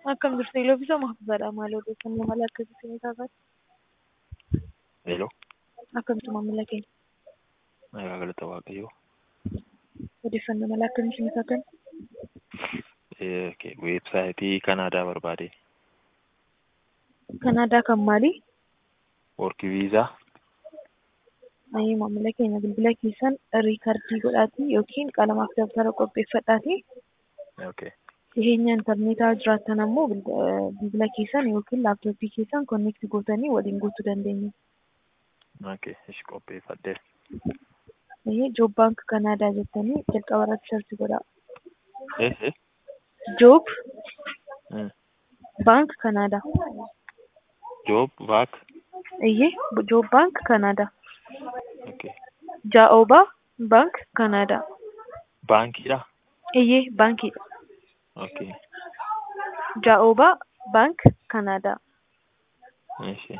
Akkam jirtu Iloofisaa Mahfuuzaadha. Maal odeeffannoo mala akkasitti ni taasifamu? Hello. Akkamitti maamila keenya? Nagaa galata Waaqayyoo. Odeeffannoo mala akkamitti ni taasifamu? Weebsaayitii Kanaadaa barbaade. Kanaadaa kan maali? Work viizaa. Ayii maamila keenya bilbila keessan riikardii godhaatii yookiin qalamaaf dabtara qopheeffadhaatii Okay. dhiheenya intarneetaa jiraattan ammoo bilbila keessan yookiin laaptooppii keessan konneekti gootanii waliin guutuu dandeenya. Okay. Ishi qopheeffadhee. Ayii Joob Baank Kanaadaa jettanii jalqaba irratti sarchi godhaa. Eh eh. Joob Mm. Baank Kanaadaa. Job baak. Iyyee Joob Baank Kanaadaa. Okay. Jaa'oobaa Baank Kanaadaa. Baankiidha. Iyyee baankiidha. Okay. Jaa'oobaa Baank Kanaadaa. Ishi.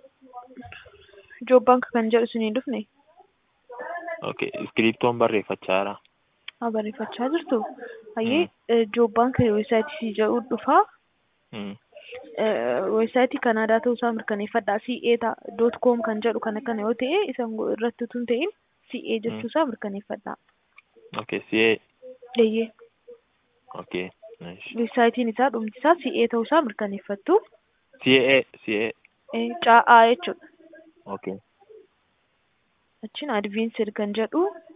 Joob Baank kan jedhu isin hin dhufne Okay. Iskiriptoon barreeffachaa jira. haa barreeffachaa jirtu. Hayyee Joob Baank weebsaayitii jedhu dhufaa. Mm. Weebsaayitii Kanaadaa ta'uusaa mirkaneeffadhaa. CA dot com kan jedhu kana kana yoo ta'e isan irratti utuu hin ta'in CA jechuusaa mirkaneeffadhaa. Okay. CA. Eeyyee Okay. Ishi. weebsaayitiin isaa dhumti isaa CA ta'uusaa mirkaneeffattu. CA. CA. Caa'aa jechuudha. Okay. Achiin advanced kan jedhu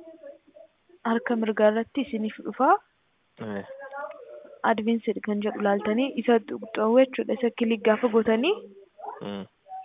harka mirgaa irratti isiniif dhufaa. Eh. advanced kan jedhu laaltanii isa xuqxa'uu jechuudha. Isa kilik gaafa gootanii Mm.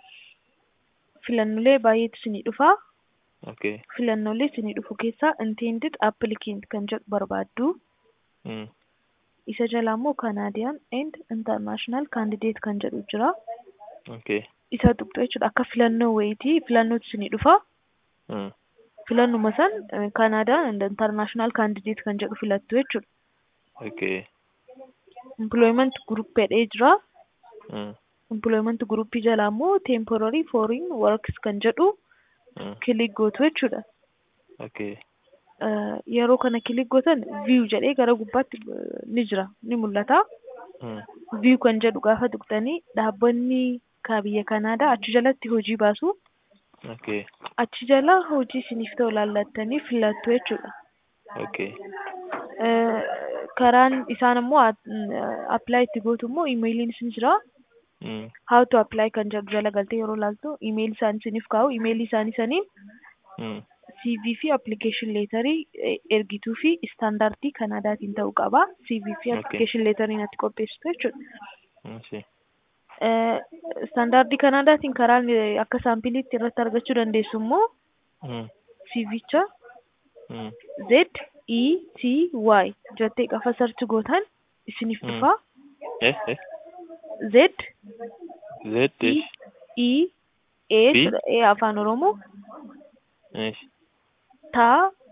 filannolee baay'eetu isinii dhufaa. Okay. Filannolee isinii dhufu keessaa intended applicant kan jedhu barbaaddu. Mm. Isa jala immoo Canadian and international candidate kan jedhu jira. Okay. Isa xuqxu jechuudha. Akka filannoo wayitii filannootu isinii dhufa. Mm. Filannuma san Canadian and international candidate kan jedhu filattu jechuudha. Okay. Employment group jedhee jira. Mm. Employment group jala immoo temporary foreign works kan jedhu Mm. kilik gootu jechuudha. Okay. Eh, Yeroo kana kilik gootan view jedhee gara gubbaatti eh, ni jira ni mul'ata. Mm. View kan jedhu gaafa tuqxanii dhaabbanni ka biyya Kanaadaa achi jalatti hojii baasu. Okay. Achi jala hojii isiniif ta'u laallattanii filattu jechuudha. Okay. Eh, Karaan isaan immoo apply itti gootu immoo imeeliin isin jira. Mm. How to apply kan jedhu jala galtee yeroo laaltu imeelii isaanii isiniif kaa'u imeelii isaanii saniin Mm. CV fi application leetarii eh, ergituu fi istaandardii Kanaadaatiin ta'uu qaba. CV fi Okay. application leetariin ati qopheessitu jechuudha. Ishi. Eh, Istaandardii Kanaadaatiin karaan eh, akka saampiliitti irratti argachuu dandeessu immoo Mm. CVcha Mm. Z E T Y jettee qafa sarchi gootan isiniif Mm. dhufa. Eh eh. Z Z E ish. E A B? jedha, A afaan Oromoo Ish. ta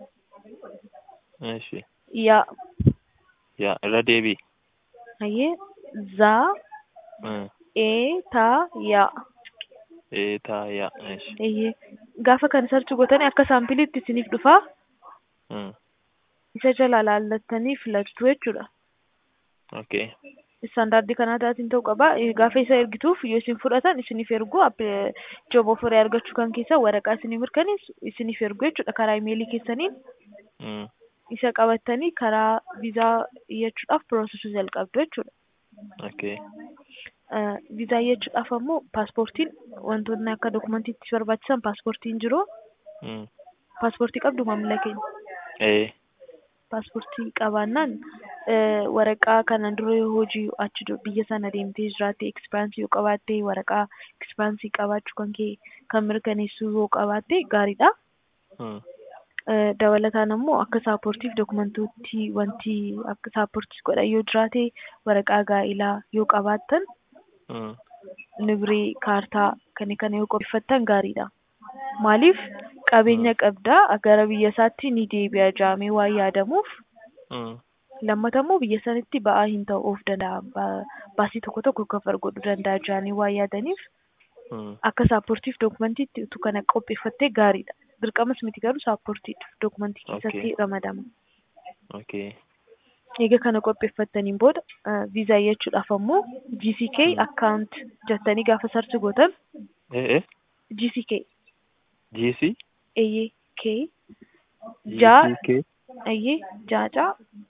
Ishi. ya Yaa irra deebii. hayyee za Mm. e ta ya Ee taa yaa. Ishi. eeyyee gaafa kan sarchi gootanii akka saampiliitti isiniif dhufa Mm. isa jala laallattanii filattu jechuudha. Okay. Istaandardii Kanaadaatiin ta'uu qaba. Eh, Gaafa isa ergituuf yoo isin fudhatan isiniif ergu joob ofirii argachuu kan keessa waraqaa isinii mirkaneessu isiniif ergu jechuudha karaa imeelii keessaniin Mm. isa qabattanii karaa viizaa iyyachuudhaaf piroosesii jalqabdu jechuudha. Okay. Eh, Viizaa iyyachuudhaaf ammoo paaspoortiin wantoonni akka dokumantiitti barbaachisan paaspoortiin jiru. Mm. Paaspoortii qabdu maamila keenya. Ee. paaspoortii qabaannaan eh, waraqaa kana dura yoo hojii achi du- biyya sana deemtee jiraatte ekspiraansii yoo qabaatte waraqaa ekspiraansii qabaachuu kan kee kan mirkaneessu yoo qabaatte gaariidha. Mm. Eh, Dabalataan ammoo akka saaportiif dokumentootti wanti akka saaportii godhan yoo jiraate waraqaa gaa'ilaa yoo qabaattan Mm. nibiree kaartaa kana kana yoo qopheeffattan gaariidha. Maaliif qabeenya qabdaa gara biyya isaatti ni deebi'a jedhamee waan yaadamuuf Mm. lammata immoo biyya sanitti ba'aa hin ta'u of danda'a Ba- baasii tokko tokko kafar godhuu danda'a jedhanii waan yaadaniif Mm. akka saaportiif dokumantiitti utuu kana qopheeffattee gaariidha. Dirqamas miti garuu saaportiif dokumantii Okay. keessatti ramadama. Okay. Egaa kana qopheeffattaniin booda viizaa jechuudhaaf ammoo GCK account jettanii gaafa sarchi gootan Eh eh. GCK GC. eeyyee K jaa GCK. eeyyee jaacaa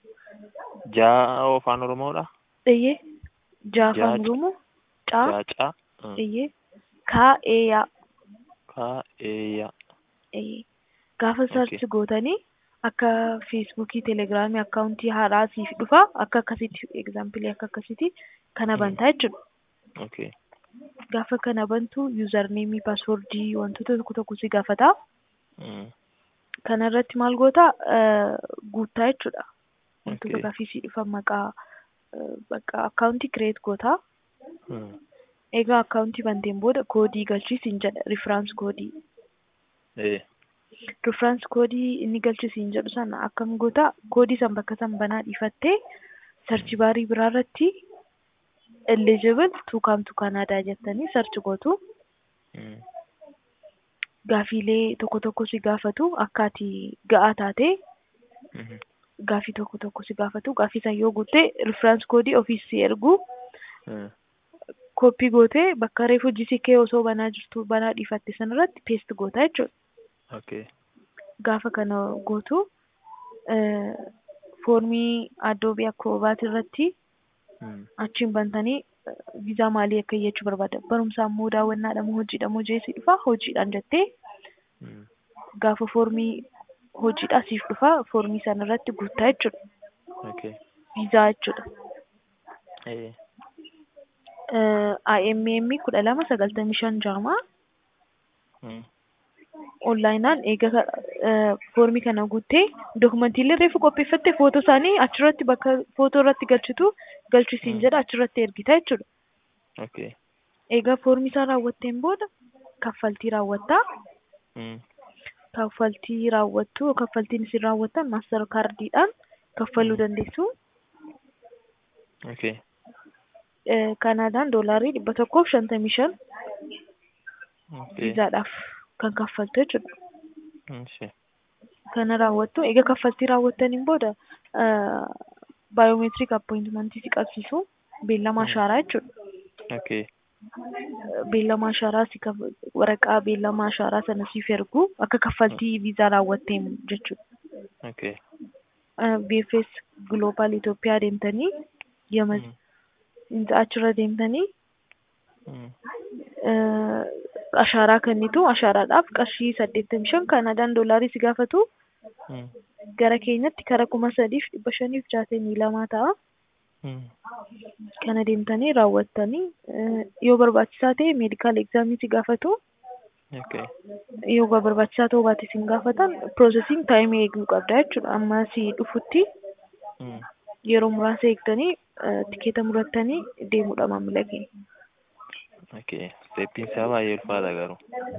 Jaa afaan Oromoodha. eeyyee jaa afaan Jaaca. Oromoo caa Jaacaa. Mm. eeyyee kaa eeyaa Kaa'eeyyaa. eeyyee gaafa sarchi gootanii akka feesbuukii telegiraamii akkaawuntii haaraa siif dhufa akka akkasitti egzaampilii akka akkasitti kana Mm. bantaa jechuudha. Okay. Gaafa kana bantu yuuzarneemii paaswoordii wantoota tokko tokko si gaafata. Mm. Kana irratti maal goota eh, guuttaa jechuudha. Wantoota Okay. gaafii si dhufan maqaa eh, bakka akkaawuntii kireet goota. Mm. Egaa akkaawuntii banteen booda koodii galchiisiin jedha riferaans koodii. Eh. Riferaans koodii inni galchisiin jedhu sana akkam goota koodii san bakka san banaa dhiifattee sarchi baarii biraa irratti eligible to come to Canada jettanii sarchi gootu. Mm. Gaafiilee tokko tokko si gaafatu akka ati ga'aa taate Mhm. gaafii tokko tokko si gaafatu gaafii san yoo guutte riferaans koodii ofiis si ergu Mm. kooppii gootee bakka reefu GCK osoo banaa jirtu banaa dhiifatte sanarratti peest goota jechuudha. Okay. Gaafa kana gootu eh, foormii addoobii akkoobaat irratti Mm. achiin bantanii eh, viizaa maalii akka iyyachuu barbaada. Barumsaan moo daawwannaadha moo hojiidha moo jeesii dhufa hojiidhaan jettee Mm. gaafa foormii hojiidhaa siif dhufa foormii sana irratti guuttaa jechuudha. Okay. Viizaa jechuudha. Eh. Eh, IMM kudha lama sagaltamii shan jaamaa Mm. onlaayinaan eega ka- eh, foormii kana guuttee dookumantiilee reefu qopheeffatte footoo isaanii achirratti bakka footoo irratti galchitu galchisiin Mm. jedha achirratti ergita jechuudha. Okay. Egaa foormii isaa raawwatteen booda kaffaltii raawwattaa. Mm. Kaffaltii raawwattu kaffaltiin isin raawwattan maaster kaardiidhaan kaffaluu Mm. dandeessu. Okay. Eh, Kanaadaan doolaarii dhibba tokkoof shantamii shan Okay. viizaadhaaf kan kaffaltu jechuudha. Ishi. Kana raawwattu egaa kaffaltii raawwattaniin booda baayoomeetirik appointimentii si qabsiisu beellama Mm. ashaaraa jechuudha. Okay. Beellama ashaaraa si kaf- waraqaa beellama ashaaraa sana siif ergu akka kaffaltii viizaa raawwatteen jechuudha. Okay. Eh, BFS Global Itoophiyaa deemtanii yama Mm. achirra deemtanii Mm. eh, ashaaraa kennitu ashaaraadhaaf qarshii saddeettamii shan Kanaadaan doolaarii si gaafatu Mm. gara keenyatti kara kuma sadiif dhibba shaniif jaatamii lamaa ta'a. Mm. Kana deemtanii raawwattanii eh, yoo barbaachisaa ta'e meedikaal egzaamii si gaafatu. Okay. Yoo barbaachisaa ta'uu baate sin gaafatan piroosesiin taayimii eeguu qabda jechuudha. Amma si dhufutti Mm. yeroo muraasa eegdanii eh, tikeeta murattanii deemuudha maamila keenya. Okay. Steppiin isaa baay'ee ulfaata garuu.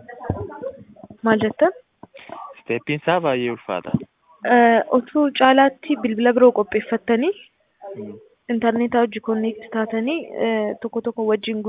Maal jettan? Steppiin isaa baay'ee ulfaata. Eh, Otoo caalaatti bilbila biroo qopheeffattanii Mm. intarneetaa hojii konneekti taatanii eh, tokko tokko wajjin